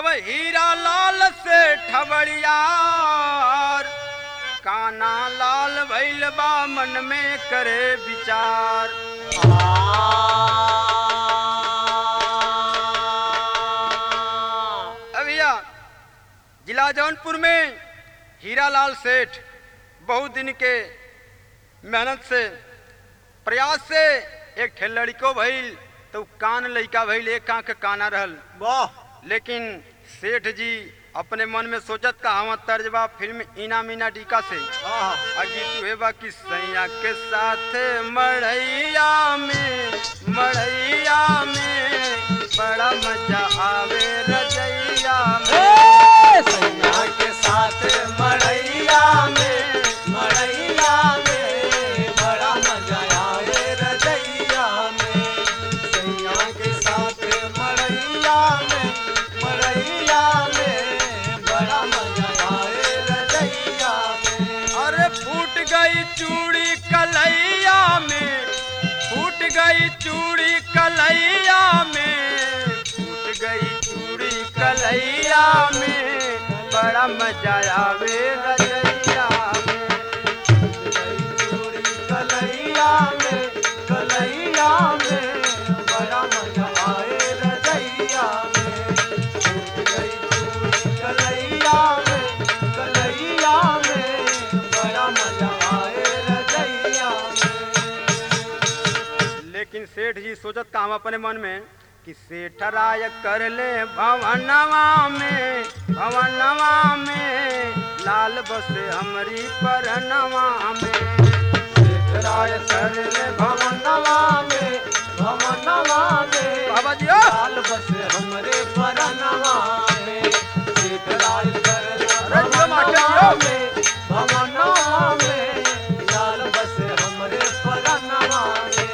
अब हीरा लाल से ठबड़ियार काना लाल भैल बा मन में करे विचार अब भैया जिला जौनपुर में हीरा लाल सेठ बहुत दिन के मेहनत से प्रयास से एक ठे लड़को भइल तो कान लइका भइल एक आंख काना रहल वाह लेकिन सेठ जी अपने मन में सोचत का हम तर्जबा फिल्म इना मीना डीका से आहा अगी तुहे बा कि सैया के साथ मढ़ैया में मढ़ैया में बड़ा मजा आवे रजैया में सैया के साथ मड़ैया में मड़ैया में बड़ा मजा आए रजैया में सैया के साथ मड़ैया में मड़ैया में बड़ा मजा आए रजैया में अरे फूट गई चूड़ी कलैया में फूट गई चूड़ी कलैया में फूट गई चूड़ी कलैया में बड़ा मजा आवे रजैया में चूड़ी कलैया में कलैया में बड़ा मजा आए रजैया में छूट गई चूड़ी कलैया में कलैया में बड़ा मजा आए रजैया में लेकिन सेठ जी सोचत का हम अपने मन में कि सेठ राय कर ले भवनवा में भवनवा में लाल बस हमरी परनवा में सेठ राय कर ले भवनवा में भवनवा में बाबा जी लाल बस हमरे परनवा में सीत लाल कर अरे जो मास्टर जी हो। में भवनवा में लाल बस हमरे परनवा में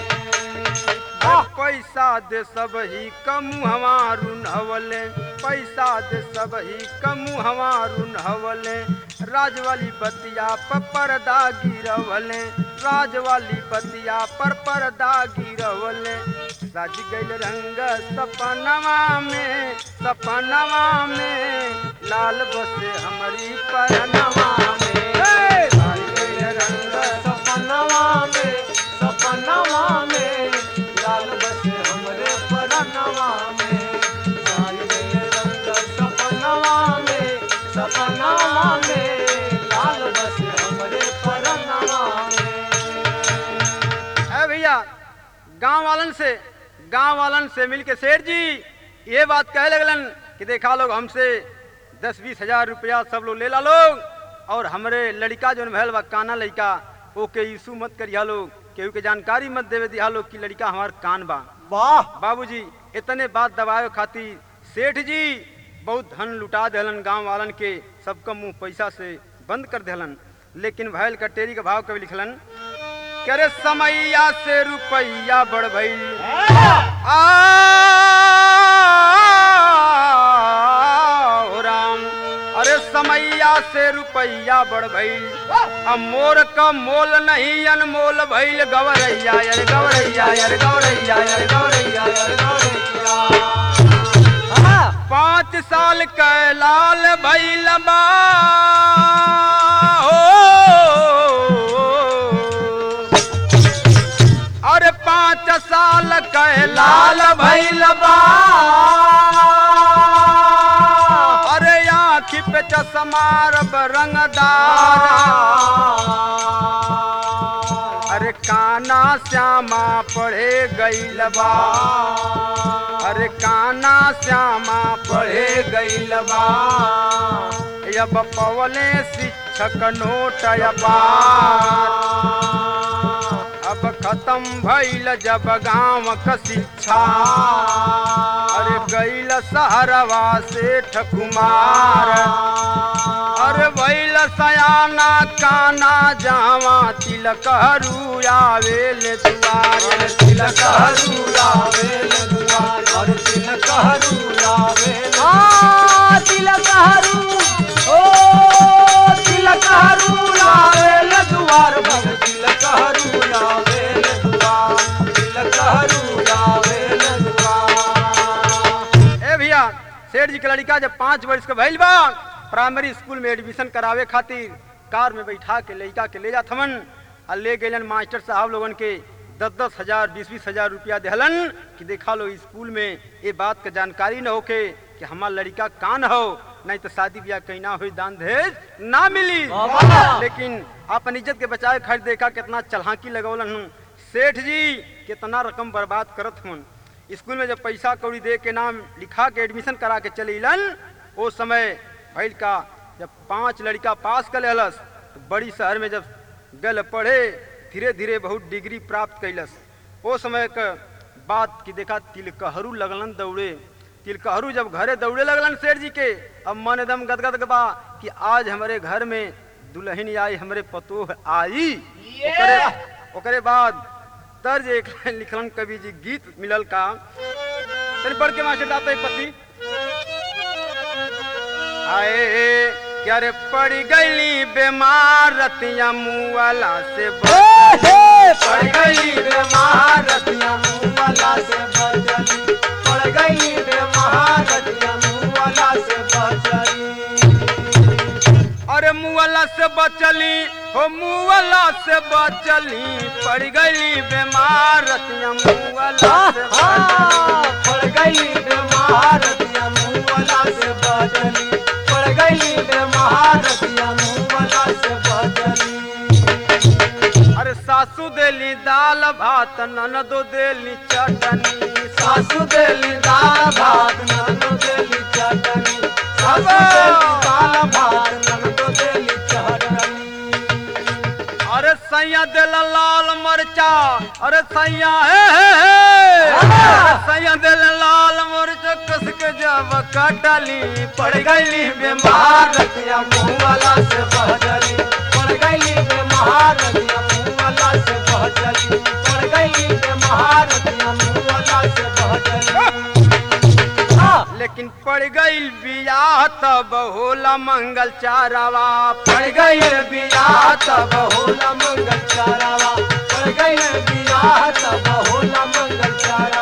पैसा दे सब ही कमु हमारू नवले पैसा दे सब ही कमु हमारू नवले राज वाली बतिया पर पर्दा गिरवले राज वाली बतिया पर पर्दा गिरवले सज गइल रंग सपनवा में सपनवा में लाल बसे हमारी परनवा में सज गइल रंग सपनवा में सपनवा में लाल बस हमरे परनवा में साल गए रंग सपनवा में सपनवा में लाल बस हमरे परनवा में है भैया गांव वालन से गांव वालन से मिल के सेठ जी ये बात कहे लगलन कि देखा लोग हमसे दस बीस हजार रुपया सब लोग ले ला लोग और हमरे लड़का जो भैल बा काना लड़का ओके यीशु मत करिया लोग केहू के जानकारी मत देवे दिया लोग कि लड़का हमार कान बा वाह बाबूजी इतने बात दबावे खातिर सेठ जी बहुत धन लुटा देहलन गांव वालन के सबका मुंह पैसा से बंद कर देहलन लेकिन भैल कटेरी का भाव कभी लिखलन करे समैया से रुपैया बढ़ भइल आ ओ राम अरे समैया से रुपैया बढ़ भइल अब मोर का मोल नहीं अनमोल भइल गवरैया यार गवरैया यार गवरैया यार गवरैया यार गवरैया पाँच साल के लाल भइल बा हो अरे पाँच साल के लाल भइल बा अरे आँखी पे चश्मा रब रंगदार अरे काना श्यामा पढ़े गईल बा अरे काना श्यामा पढ़े गईल बा अब पवले शिक्षक नोट अपार अब खत्म भइल जब गांव क शिक्षा अरे गईल सहरवा सेठ कुमार अरे भइल सयाना काना जावा तिलक हरू आवेल दुआर तिलक हरूला वेल दुआर और तिलक हरूला वेल आ तिलक हरू ओ तिलक हरूला वेल दुआर भग तिलक हरूला वेल दुआर तिलक हरूला वेल दुआर ए भैया सेठ सेठ जी के लड़का जब पाँच वर्ष के भइल बा प्राइमरी स्कूल में एडमिशन करावे खातिर कार में बैठा के लड़का के ले जात हवन आ ले गए मास्टर साहब लोगन के दस दस हजार बीस बीस हजार रुपया देहलन कि देखा लो स्कूल में ये बात का जानकारी न होके कि हमार लड़का कान हो नहीं तो शादी ब्याह कहीं ना हुई दान दहेज ना मिली बाबा! लेकिन अपन इज्जत के बचाए खर्च देखा कितना चलाकी लगौलन हूँ सेठ जी कितना रकम बर्बाद करत हूँ स्कूल में जब पैसा कौड़ी दे के नाम लिखा के एडमिशन करा के चले इलन वो समय भैल का जब पांच लड़का पास कर लेलस तो बड़ी शहर में जब गल पढ़े धीरे धीरे बहुत डिग्री प्राप्त कैलस वो समय का बात की देखा तिलकहरू लगलन दौड़े तिलकहरू जब घरे दौड़े लगलन सेठ जी के अब मन एकदम गदगद बा कि आज हमारे घर में दुल्हन आई हमरे पतोह आई ओकरे ओकरे बाद तर्ज एक लाइन लिखलन कवि जी गीत मिलल का तनी पढ़ के मास्टर दाता एक पति आए क्या रे पड़ गई बीमार रतिया मुँह वाला से बच पड़ गई बीमार रतिया मुँह वाला से बचली पड़ गई बीमार रतिया मुँह वाला से बचली अरे मुआला से बचली हो मुआला से बचली पड़ गई बीमार रतिया मुआला से बचली पड़ गई बीमार रतिया मुँह वाला से बचली पड़ गई बीमार रतिया मुँह वाला से बचली अरे सासू देली दाल भात ननदो देली चटनी सासू देली दाल भात नंदो देली चटनी सासू देली दाल भात नंदो देली चटनी अरे सैया दिल लाल मरचा अरे सैया हे हे हे अरे सैया दिल लाल मरच कस के जब कटली पड़ गई बीमार रतिया मुँह वाला से बहजली पड़ गई बीमार रतिया मुँह वाला से बहजली पड़ गई बीमार रतिया मुँह वाला से बहजली लेकिन पड़ गई बियाह तब होला मंगल चारावा पड़ गई बियाह तब होला मंगल चारावा पड़ गई बियाह तब होला मंगल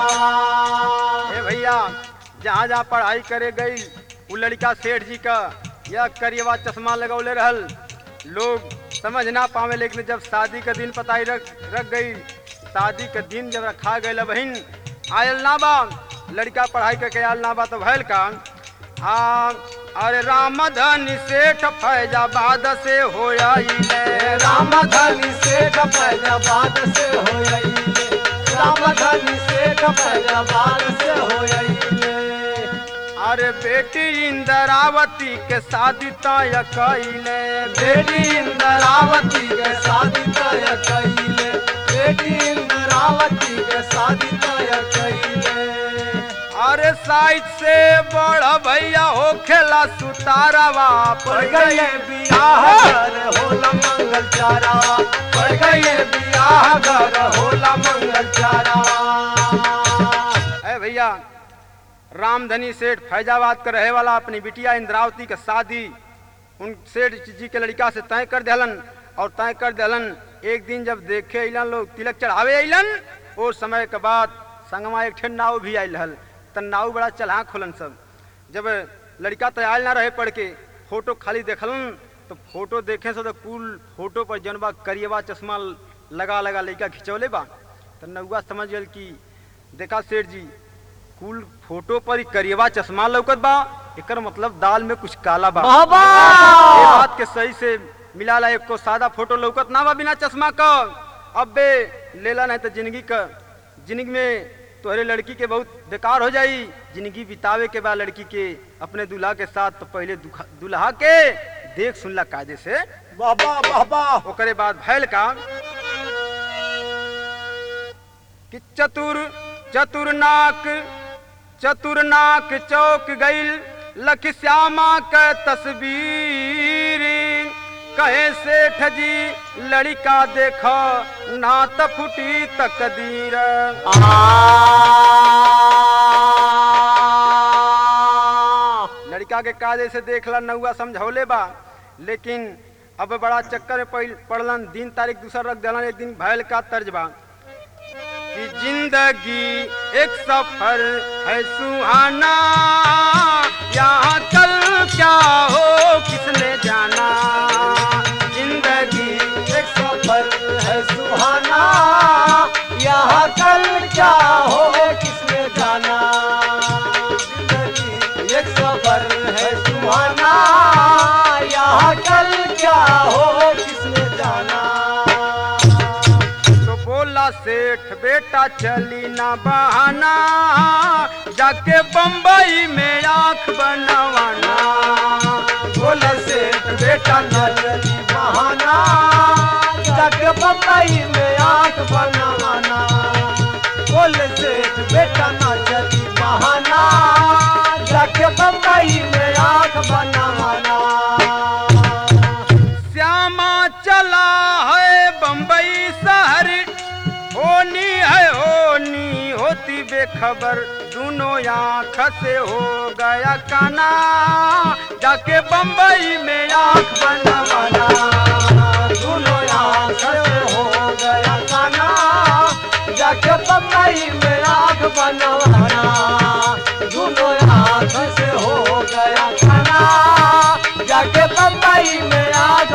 चारावा ए भैया जहाँ जहाँ पढ़ाई करे गई उ लड़का सेठ जी का यह करिएवा चश्मा लगौले रहल लोग समझ ना पावे लेकिन जब शादी का दिन पता ही रख रख गई शादी का दिन जब रखा गई बहन आयल ना बा लड़का पढ़ाई करके आयल ना बा तो भैल का आ अरे रामधनी सेठ फैजाबाद से हो आइले राम धनी सेठ फैजाबाद से हो आइले राम धनी सेठ फैजाबाद से हो आइले अरे बेटी इंदरावती के शादी तय कैले बेटी इंद्रावती के शादी तय कइले बेटी इंद्रावती के शादी तय कइले अरे साइड से बड़ा भैया हो खेला सुतारावा पड़ गए बियाह घर होला मंगल चारावा पड़ गए बियाह घर होला मंगल चारावा ए भैया रामधनी सेठ फैजाबाद का रहे वाला अपनी बिटिया इंद्रावती का शादी उन सेठ जी के लड़का से तय कर दिलन और तय कर दिलन एक दिन जब देखे अलन लोग तिलक चढ़ावे अलन और समय के बाद संगमा एक ठे नाव भी आयल रहल त नाव बड़ा चला खोलन सब जब लड़का तो आयल ना रहे पढ़ के फोटो खाली देखलन तो फोटो देखे से तो कुल फोटो पर जनबा करिएवा चश्मा लगा लगा लड़का खिंचौले बा तो नौआ समझ गल कि देखा सेठ जी कुल फोटो पर ही करिएवा चश्मा लौकत बा एकर मतलब दाल में कुछ काला बा बाबा! ये बात के सही से मिला ला एक को सादा फोटो लौकत ना बा बिना चश्मा का अब बे लेला नहीं तो जिंदगी का जिंदगी में तोहरे लड़की के बहुत बेकार हो जाई जिंदगी बितावे के बाद लड़की के अपने दूल्हा के साथ तो पहले दुखा- दूल्हा के देख सुनला कायदे से बाबा बाबा ओकरे बाद भैल का कि चतुर चतुरनाक चतुरनाक चौक गईल लख श्यामा के तस्वीर कहे सेठ जी लड़का देख ना त फुटी तकदीर लड़का के कायदे से देखला नौआ समझौले बा लेकिन अब बड़ा चक्कर में पड़- पड़लन दिन तारीख दूसरा रख दिलन एक दिन भैल का तर्ज बा कि जिंदगी एक सफर है सुहाना यहाँ कल क्या हो किसने जाना जिंदगी एक सफर है सुहाना यहाँ कल क्या हो किसने जाना जिंदगी एक सफर है सुहाना यहाँ कल क्या हो किसने जाना तो बोला सेठ बेटा चली ना बहाना जाके बम्बई में आंख बनवाना बोले सेठ बेटा नली बहाना जग बम्बई में आंख बनाना बोले सेठ बेटा नली बहाना जग बम्बई में आंख बनाना श्यामा चला है बम्बई शहर होनी है होनी होती बेखबर दोनों आँख से हो गया काना जाके बम्बई में आंख बनवाना दोनों आंख से हो गया काना जाके बम्बई में आंख बनवाना दोनों आंख से हो गया काना जाके बम्बई में आंख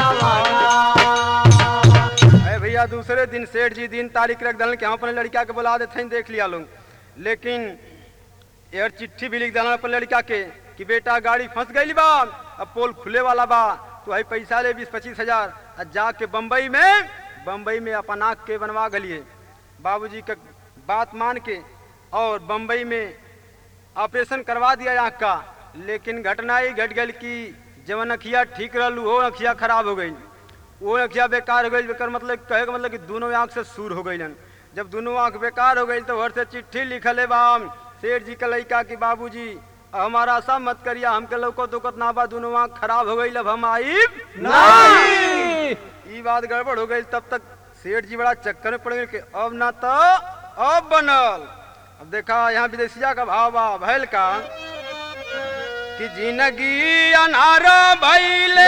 बनवाना अरे भैया दूसरे दिन सेठ जी दिन तारीख रख दलन के हम अपने लड़का के बुला देते हैं देख लिया लोग लेकिन यार चिट्ठी भी लिख दलन अपने लड़का के कि बेटा गाड़ी फंस गई बा अब पोल खुले वाला बा तो भाई पैसा ले बीस पच्चीस हजार आ जाके बम्बई में बम्बई में अपन आँख के बनवा गलिए बाबूजी का बात मान के और बम्बई में ऑपरेशन करवा दिया आँख का लेकिन घटना ही घट गई कि जवन अखिया ठीक रहलू हो अखिया खराब हो गई वो अखिया बेकार हो गई बेकार मतलब कहे का मतलब कि दोनों आँख से सूर हो गई जब दोनों आँख बेकार हो गई तो घर से चिट्ठी लिखल है बाम सेठ जी के लड़का कि बाबूजी हमारा ऐसा मत करिया हमके लौको दुकत ना बा दोनों आँख खराब हो गई अब हम आई नहीं ई बात गड़बड़ हो गई तब तक सेठ जी बड़ा चक्कर में पड़ गए कि अब ना तो अब बनल अब देखा यहाँ विदेशिया का भाव बा भैल का कि जिंदगी अनार भैले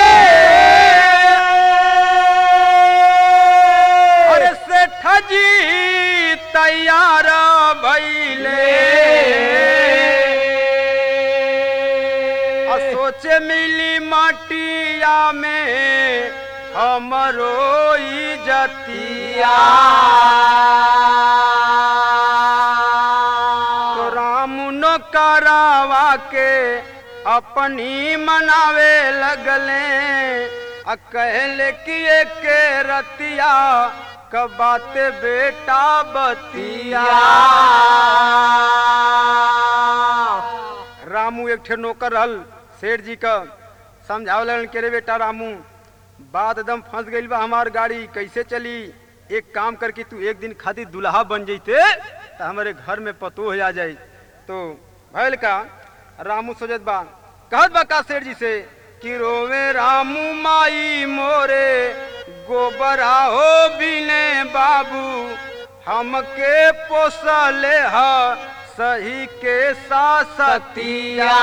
अरे सेठ जी तैयार भैले आ सोचे मिली माटिया में हमरो इजतिया तो राम नो करावा के अपनी मनावे लगले आ कहले कि के रतिया कब बाते बेटा बतिया रामू एक ठे नौकर रहल सेठ जी का समझावलन के रे बेटा रामू बात एकदम फंस गई बा हमार गाड़ी कैसे चली एक काम करके तू एक दिन खातिर दुल्हा बन जैते तो हमारे घर में पतो हो जाए तो भैल का रामू सोचत बा कहत बा का सेठ जी से कि रोवे रामू माई मोरे गोबरा हो बिने बाबू हमके पोसले ह सही के सासतिया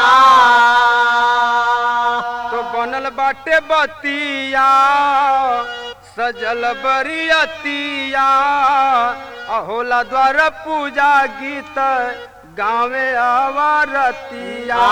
तो बनल बाटे बतिया सजल बरियतिया अहोला द्वार पूजा गीत गावे आवारतिया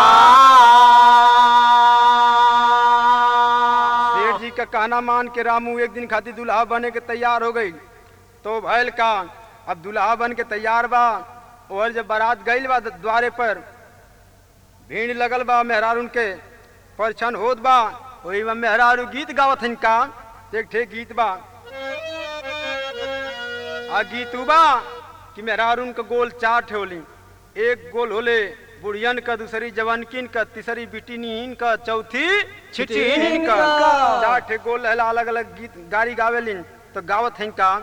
सेठ जी का कहना मान के रामू एक दिन खातिर दुल्हा बने के तैयार हो गई तो भैल का अब दुल्हा बन के तैयार बा और जब बारात गईल बा द्वारे पर भीड़ लगल बा मेहरारू के परछन होत बा वही में मेहरारू गीत गावत हन का एक ठे गीत बा आ गीत उ बा कि मेहरारून का गोल चार ठे होली एक गोल होले बुढ़ियन का दूसरी जवानकिन का तीसरी बिटिनीन का चौथी छिटिन का का। चार ठे गोल रहला अलग अलग गीत गाड़ी गावेलिन तो गावत हन का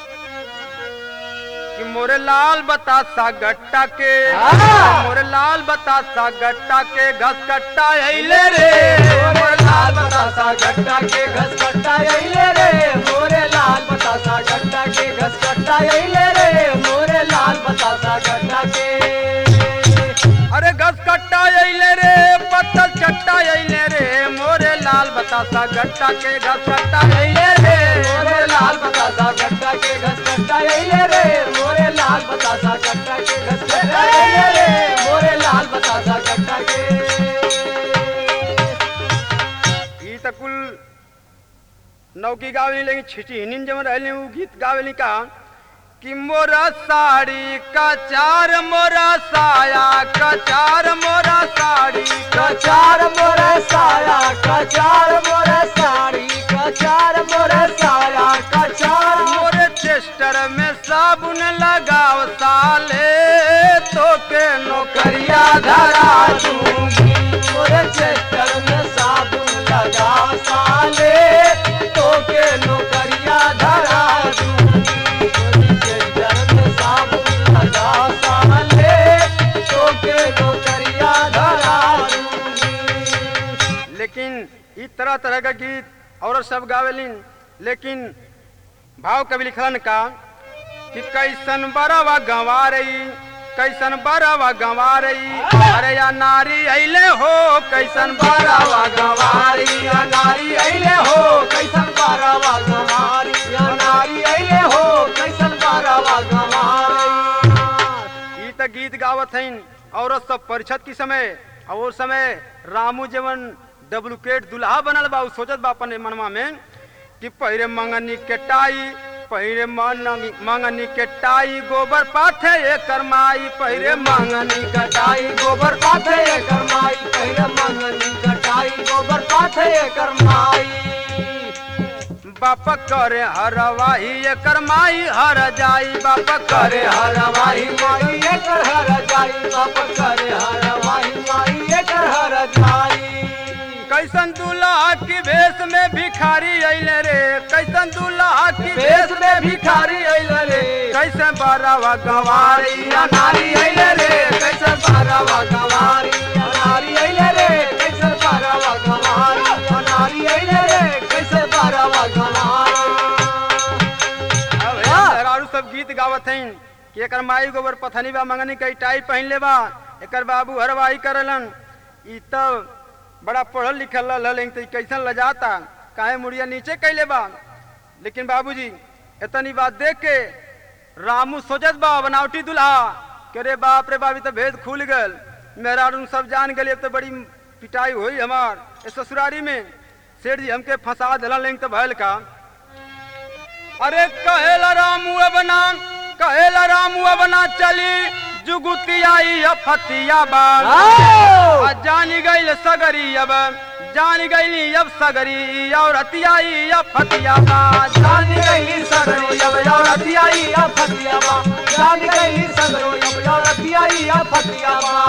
कि मोरे लाल बतासा गट्टा के हाँ। मोरे लाल बतासा गट्टा के घस कट्टा अइले रे मोरे लाल बतासा गट्टा के घस कट्टा अइले रे मोरे लाल बतासा गट्टा के घस कट्टा अइले रे मोरे लाल बतासा गट्टा के अरे घस कट्टा अइले रे पत्तल चट्टा अइले रे मोरे लाल बतासा गट्टा के घस कट्टा अइले रे मोरे लाल बतासा गट्टा के घस कट्टा अइले रे मोरे लाल बतासा गट्टा के घस कट्टा अइले रे मोरे लाल बतासा गट्टा के नौकी गावेली लेकिन छिटी हिनिन जब रहली उ गीत गावेली का कि मोरा साड़ी कचार मोरा साया कचार मोरा साड़ी कचार मोरे साया कचार मोरे साड़ी कचार मोरे साया कचार मोरे चेस्टर में साबुन लगाव साले तो के नौकरिया धरा दूंगी मोरे चेस्टर में साबुन लगा साले तो के नौकरिया धरा दूंगी मोरे चेस्टर में साबुन लगा साले तो के नौकरिया धरा दूंगी लेकिन इस तरह तरह का गीत औरत सब गावेलिन लेकिन भाव कवि लिखलन का कि कैसन बरवा गंवा रही कैसन बरवा गंवा रही अरे या नारी अइले हो कैसन बरवा गंवारी या नारी अइले हो कैसन बारावा गमारी या नारी अइले हो कैसन बारावा गमारी ई त गीत गावत हईन औरत सब परिषद की समय और वो समय रामू जवन डुप्लीकेट दुल्हा बनल बा उ सोचत बा अपन मनवा में कि पहिरे मंगनी के टाई पहिरे मंगनी मंगनी के टाई गोबर पाथे एकर माई पहिरे मंगनी के कटाई गोबर पाथे एकर माई पहले मंगनी कटाई गोबर पाथे एकर माई बाप करे हरवाही एकर माई हर जाई बाप करे करे हर हरवाही माई एकर हर जाई बाप करे हरवाही माई एकर हर जाई कैसन दूल्हा की भेष में भिखारी अइले रे कैसन दूल्हा की भेष में भिखारी अइले रे कैसे बारावा गंवारी या नारी अइले रे कैसे बारावा गवारी या नारी अइले रे कैसे बारावा गवारी या नारी अइले रे कैसे बारावा गवारी अब हे मेहरारू सब गीत गावत हईन कि एकर माई गोबर पथनी बा मंगनी कई टाई पहन ले बा एकर बाबू हरवाही करलन ई तब बड़ा पढ़ल लिखल रहल लेकिन तो ई कैसन लजाता काहे मुड़िया नीचे कैले बा लेकिन बाबूजी इतनी बात देख के रामू सोचत बा बनावटी दुल्हा के रे बाप रे बाप ई तो भेद खुल गल मेहरारू सब जान गए अब तो बड़ी पिटाई हुई हमार इस ससुरारी में सेठ जी हमके फंसा दिला लेकिन तो भयल का अरे कहेला रामू बना कहेला रामू बना चली जुगुती आई फतिया बा आ जानी गईल सगरी अब जान गईली अब सगरी और हतियाई अब फतिया बा जान गई सगरो जब औरतियाई या फतियाबा जान गई सगरो जब औरतियाई या फतियाबा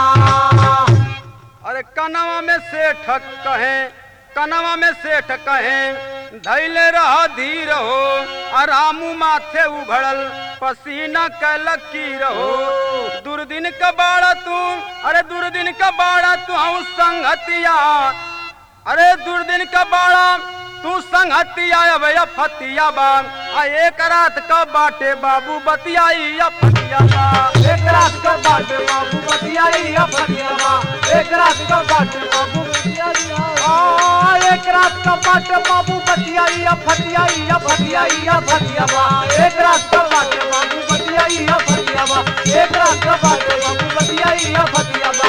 अरे कनवा में सेठ कहे कनवा में सेठ कहे धैले रह धीर हो आ रामू माथे उभड़ल पसीना कैल की रहो दुर्दिन का बाड़ा तू अरे दुर्दिन का बाड़ा तू हूँ संगतिया अरे दुर्दिन का बाड़ा तू संगतिया अब या फतिया बा आ एक रात का बाटे बाबू बतियाई या फतिया बा एक रात का बाट बाबू बतियाई या फतियाबा एक रात का बाट बाबू बतियाई आ एक रात का बाट बाबू बतियाई या फतियाई या फतियाई या फतियाबा एक रात का बाट बाबू बतियाई या फतियाबा एक रात का बाट बाबू बतियाई या फतियाबा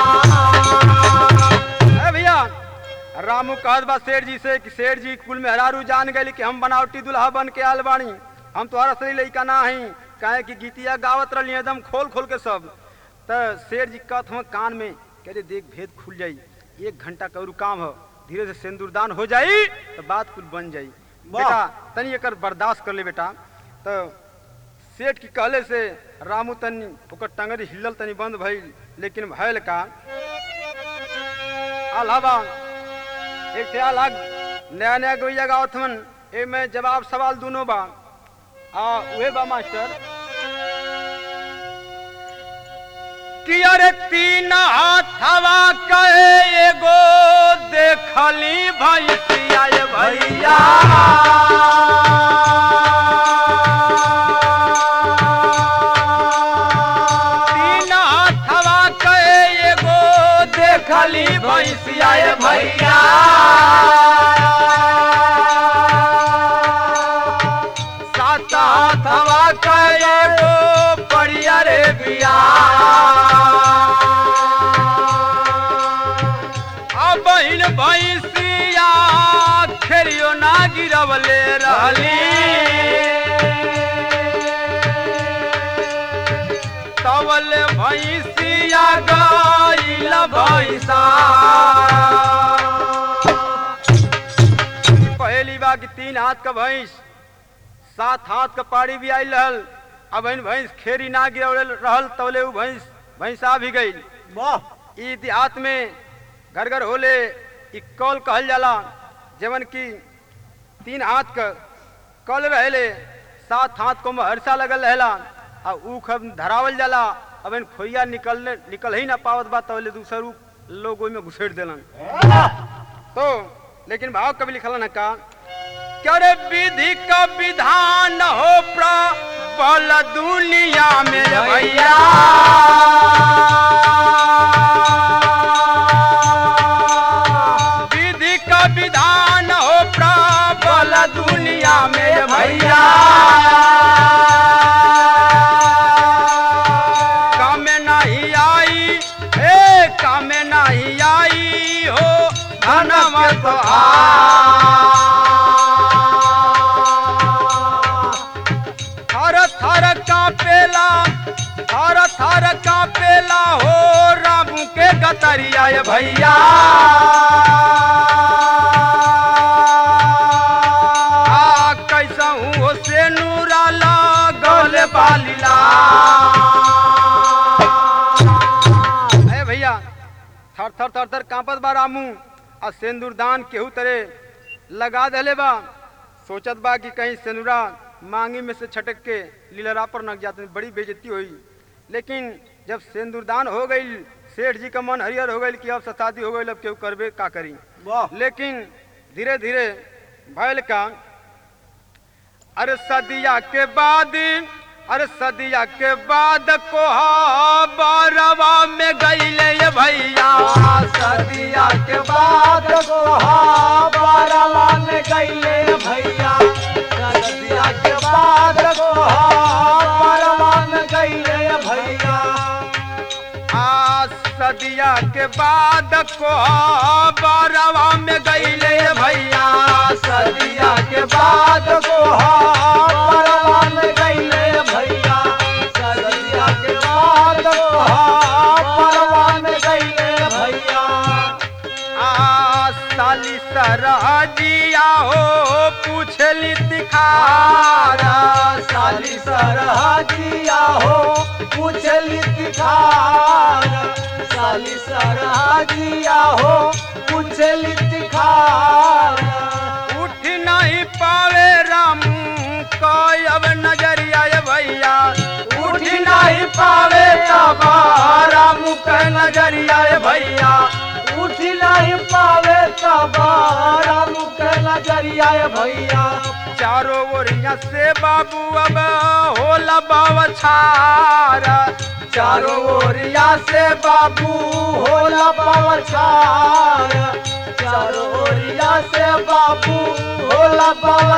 ए भैया रामू कहत बा सेठ जी से कि सेठ जी कुल में हरारू जान गए कि हम बनावटी दुल्हा बन के आल बानी हम तुम्हारा सही लड़का ना हई काहे कि गीतिया गावत रही एकदम खोल खोल के सब त सेठ जी कहत हम कान में कह दे देख भेद खुल जाई एक घंटा करू काम हो धीरे से सिंदूरदान हो जाई तो बात कुल बन जाई वाह। बेटा तनी एकर बर्दाश्त कर ले बेटा तो सेठ की कहले से रामू तनी ओकर टंगरी हिलल तनी बंद भइल लेकिन भयल का अलावा एक थे अलग नया नया गोइया गावत हन ए में जवाब सवाल दोनों बा आ उहे बा मास्टर कि अरे तीन हाथवा कहे एगो देखली भैसिया ये भैया तीन हाथवा कहे एगो देखली भैसिया ये भैया सात हाथवा कहे एगो बढ़िया रे बिया आ बहिन भैसिया खेरियो ना गिरवले धवल भैंसिया गईल भैंसा पहली बार की तीन हाथ का भैंस सात हाथ का पाड़ी भी आई रहल अब इन भैंस खेरी ना गिरवले रहल तवले उ भैंस भैंसा भी गई वाह ई देहात में घर घर होले ई कौल कहल जाला जवन की तीन हाथ का कल रहेले सात हाथ को हरसा लगल रहेला आ ऊख अब धरावल जाला अब इन खोइया निकलने निकल ही ना पावत बा तवले दूसर ऊ लोग ओइमे घुसेड़ देलन तो लेकिन भाव कभी लिखल न का क्या रे विधि का विधान हो प्रबल दुनिया में भैया विधि का विधान हो प्रबल दुनिया में भैया काम नहीं आई हे काम नहीं आई हो धनवा तो थर थर कापेला थर थर कापेला हो रामू के गतरिया ये भैया आ कैसा हूँ से नूराला गले बालीला अरे भैया थर थर थर थर कांपत बा रामू आ सिंदूरदान केहू तरे लगा दले बा सोचत बा कि कहीं सिंदूरा मांगी में से छटक के लीलरा पर नक जाते बड़ी बेइज्जती हुई लेकिन जब सिंदूरदान हो गई सेठ जी का मन हरियर हो गई कि अब शादी हो गई अब केहू करबे का करी वाह लेकिन धीरे धीरे भैल का अरे सदिया के बाद अरे सदिया के बाद कोहा बारवा में गईले ये भैया सदिया के बाद गोहा बारवा में गईले भैया सदिया के बाद गोहा बारवा में गईले भैया आ सदिया के बाद कोहा बारवा में गईले ये भैया सदिया के बाद गोहा बारवा में गईले भैया सदिया के बाद गोहा बारवा में गईले भैया आ साली सरहजिया हो पूछली तिखारा साली सरहजिया हो पूछली तिखार साली सरहजिया हो पूछली तिखार उठ नहीं पावे रामू कब नजरिया ये भैया उठ नहीं पावे तबारा मुख नजरिया ये भैया उठ नहीं पावे तबारा मुख नजरिया भैया चारों ओरिया से बाबू अब होला बावछारा चारों ओरिया से बाबू होला पवछार चारों ओरिया से बाबू होला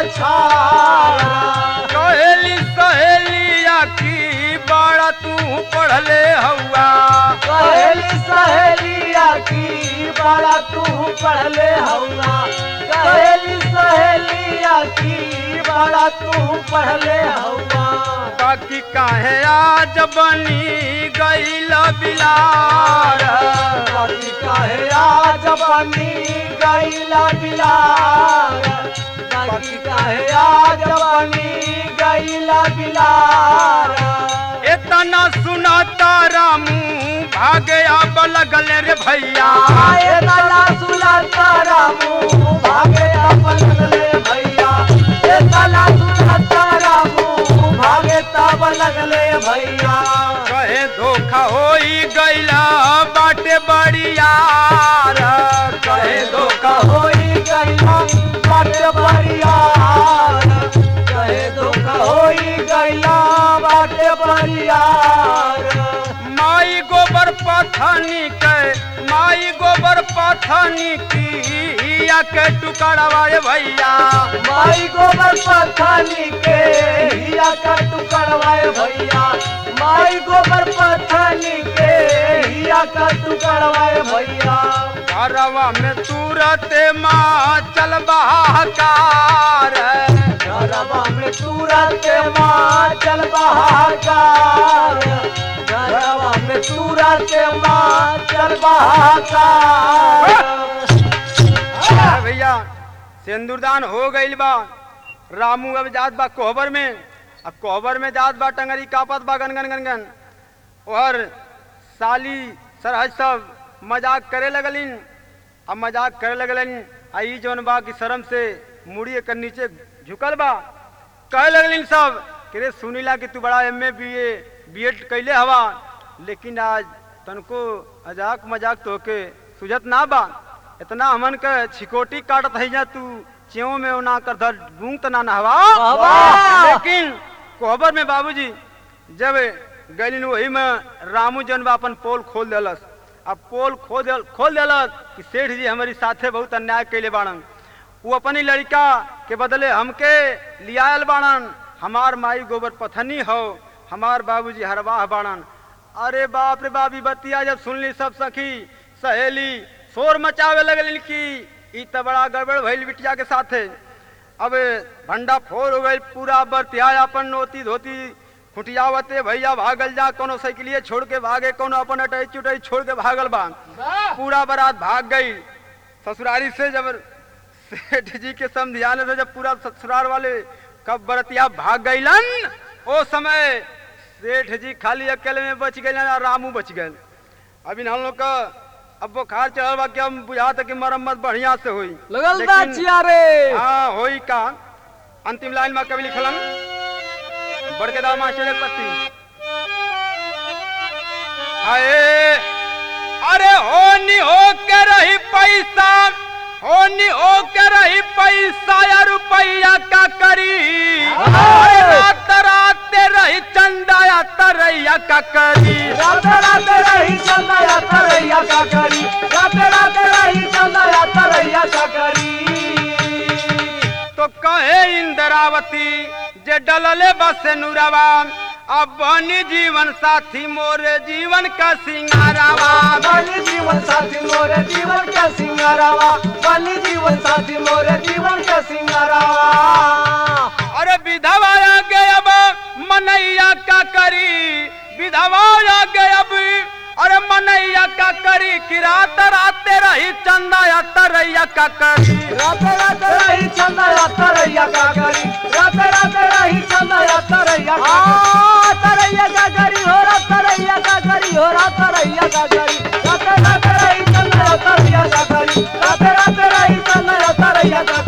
पवछार कहेली सहेलिया की बड़ा तू पढ़ले हौआ कहेली सहेलिया की बड़ा तू पढ़ले हौला कहेली सहेलिया की बड़ा तू पढ़ले हौला बाकी काहे आज बनी गईल बिलार बाकी काहे आज बनी गईला बिलार बाकी काहे आज बनी गईला बिलार इतना सुनाता रामू भागे अब लगले रे भैया आए लाला सुलता रामू भागे अपन लगले भैया ए लाला सुलता रामू भागे तब लगले भैया कहे धोखा होई गईला बाटे बड़ियार कहे धोखा होई गईला बाट बरियार कहे धोखा होई गईला बाट बरियार माई गोबर पथनी के माई गोबर पथनी की या के टुकड़वा रे भैया माई गोबर पथनी के हिया का टुकड़वाए भैया माई गोबर पथनी के हिया का टुकड़वाए भैया घरवा में तुरत माँ चल बहाकार घरवा में तुरंत माँ चल बहाकार तुरंत माँ चल बहाकार अरे भैया सिंदूरदान हो गईल बा रामू अब जात बा कोहबर में अब कोहबर में जात बा टंगरी कापत बा गन गन गन गन और साली सरहज सब मजाक करे लगलिन अब मजाक करे लगलिन आई जौन बा की शर्म से मुड़ी कर नीचे झुकल बा कहे लगलिन सब कि रे सुनीला कि तू बड़ा M A B A B Ed कैले हवा लेकिन आज तनको मजाक मजाक तोके सुझत ना बा इतना हमन के छिकोटी काटत है जा तू च्यों में ओना कर धर गूंग तना नहवा वाह! लेकिन कोहबर में बाबूजी जब गलिन वही में रामू जन बा अपन पोल खोल देलस अब पोल खोल देल खोल देलस कि सेठ जी हमारी साथे बहुत अन्याय कैले बाड़न वो अपनी लड़का के बदले हमके लियायल बाड़न हमार माई गोबर पथनी हो हमार बाबूजी हरवाह बाड़न अरे बाप रे बाप ई बतिया जब सुनली सब सखी सहेली शोर मचावे लगलिन कि ई त बड़ा गड़बड़ भइल बिटिया के साथे अब भंडा फोर हो गई पूरा बरतिया अपन नोती धोती खुटियावते भैया भागल जा कोनो साइकिलिए छोड़ के भागे कोनो अपन अटई चुटई छोड़ के भागल बा पूरा बारात भाग गई ससुरारी से जब सेठ जी के समझाने से जब पूरा ससुराल वाले कब बरतिया भाग गईलन ओ समय सेठ जी खाली अकेले में बच गए और रामू बच गए अभी हम लोग का अब बुखार चढ़ल बा कि हम बुझा कि मरम्मत बढ़िया से हुई लगल बा लेकिन- चियारे हाँ होई का अंतिम लाइन में कवि लिखलन बड़केदार मास्टर एक पत्ती हाय अरे होनी हो के रही पैसा होनी हो के रही पैसा या रुपया का करी अरे रात रात रही चंदा या तरैया का करी राते राते रही चंदा या तरैया का करी राते राते रही चंदा या तरैया का करी तो कहे इंद्रावती जे डलले बस नुरवा अब बनी जीवन साथी मोरे जीवन का सिंगारावा बनी जीवन साथी मोरे जीवन का सिंगारावा बनी जीवन साथी मोरे जीवन का सिंगारावा अरे विधवा आ गए अब मनैया का करी विधवा आ गए अब अरे मनैया का करी कि रात रात रही चंदा या तरैया का करी राते राते रही चंदा या तरैया का करी राते राते रही चंदा या तरैया का करी तरैया का करी हो रा तरैया का करी हो रा तरैया का करी राते राते रही चंदा या तरैया का करी राते राते रही चंदा या तरैया का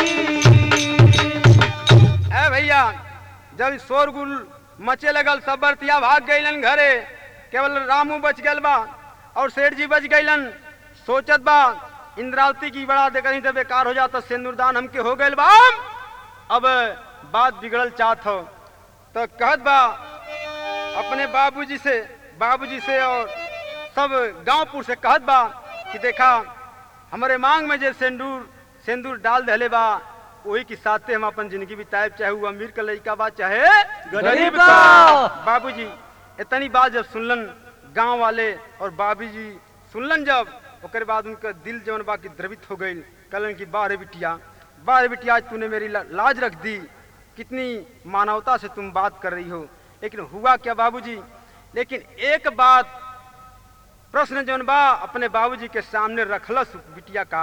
करी ए भैया जब शोरगुल मचे लगल सब बरतिया भाग गईलन घरे केवल रामू बच गल बा और सेठ जी बच गईलन सोचत बा इंद्रावती की बड़ा देखनी तो बेकार हो जाता सिंदूरदान हमके हो गइल बा अब बात बिगड़ल चाहत हो तो कहत बा अपने बाबूजी से बाबूजी से और सब गांवपुर से कहत बा कि देखा हमारे मांग में जे सिंदूर सिंदूर डाल दहले बा वही के साथे हम अपन जिंदगी बिताए चाहे वो अमीर का लड़का बा चाहे गरीब का। बाबूजी इतनी बात जब सुनलन गांव वाले और बाबूजी सुनलन जब ओकर बाद उनका दिल जवन बा की द्रवित हो गई कलन की बारे बिटिया बारे बिटिया आज तूने मेरी ला- लाज रख दी कितनी मानवता से तुम बात कर रही हो लेकिन हुआ क्या बाबूजी लेकिन एक बात प्रश्न जौन बा अपने बाबूजी के सामने रखलस बिटिया का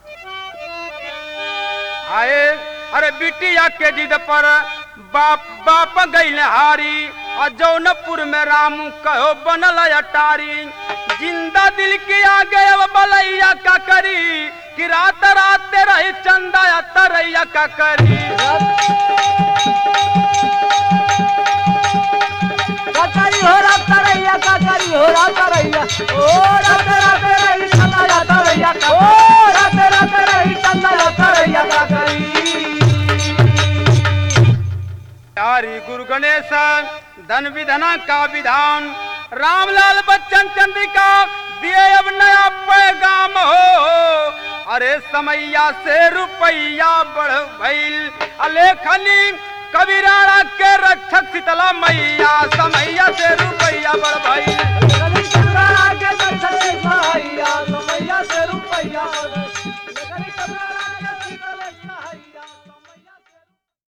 आए अरे बिटिया के जिद पर बाप बाप गई हारी और जौनपुर में रामू कहो बनल अटारी जिंदा दिल के आगे अब बलैया का करी कि रात रात रही चंदा या तरैया का करी काकरी हो रा तरैया काकरी हो रा तरैया ओ राते राते रही चंदा या तरैया का ओ राते राते रही चंदा या तरैया काकरी हरि गुरु गणेश धन विधना का विधान रामलाल बच्चन चंद्रिका दिए अब नया पैगाम हो अरे समैया से रुपैया बढ़ भइल अलेखनी कबीराणा के रक्षक शीतला मैया समैया से रुपैया बढ़ भइल